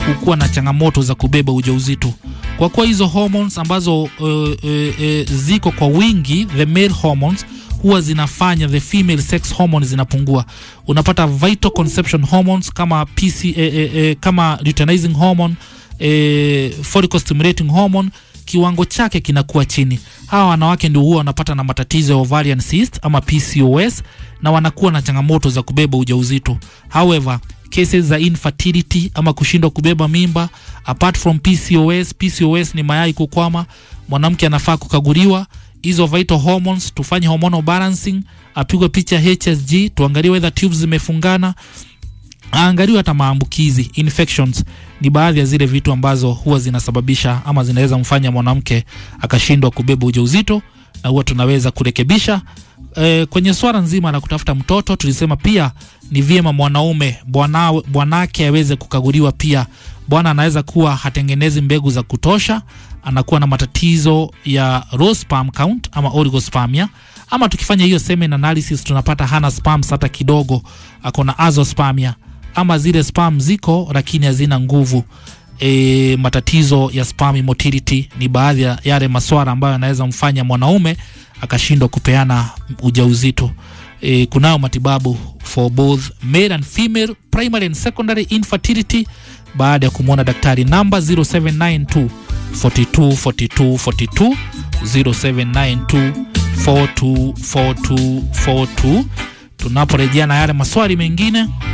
kukuwa na changamoto za kubeba ujauzito kwa kuwa hizo hormones ambazo uh, uh, uh, ziko kwa wingi the male hormones huwa zinafanya the female sex hormones zinapungua unapata vital conception hormones kama PC, eh, eh, eh, kama luteinizing hormone eh, follicle stimulating hormone kiwango chake kinakuwa chini hawa wanawake ndio huwa wanapata na matatizo ya ovarian cyst ama PCOS na wanakuwa na changamoto za kubeba ujauzito however cases za infertility ama kushindwa kubeba mimba apart from PCOS PCOS ni mayai kukwama mwanamke anafaa kukaguliwa hizo vital hormones tufanye hormonal balancing apigwe picha HSG tuangalie whether tubes zimefungana aangaliwe hata maambukizi infections ni baadhi ya zile vitu ambazo huwa zinasababisha ama zinaweza mfanya mwanamke akashindwa kubeba ujauzito na huwa tunaweza kurekebisha e, kwenye swala nzima la kutafuta mtoto tulisema pia ni vyema mwanaume bwana- bwanake aweze kukaguliwa pia bwana anaweza kuwa hatengenezi mbegu za kutosha anakuwa na matatizo ya raw sperm count ama oligospermia ama tukifanya hiyo semen analysis tunapata hana sperms hata kidogo ako na azoospermia ama zile sperm ziko lakini hazina nguvu e, matatizo ya sperm motility ni baadhi ya yale maswala ambayo yanaweza mfanya mwanaume akashindwa kupeana ujauzito e, kunayo matibabu for both male and female primary and secondary infertility baada ya kumwona daktari namba 0792 42 42 42 0792 42 42 42 tunaporejea na yale maswali mengine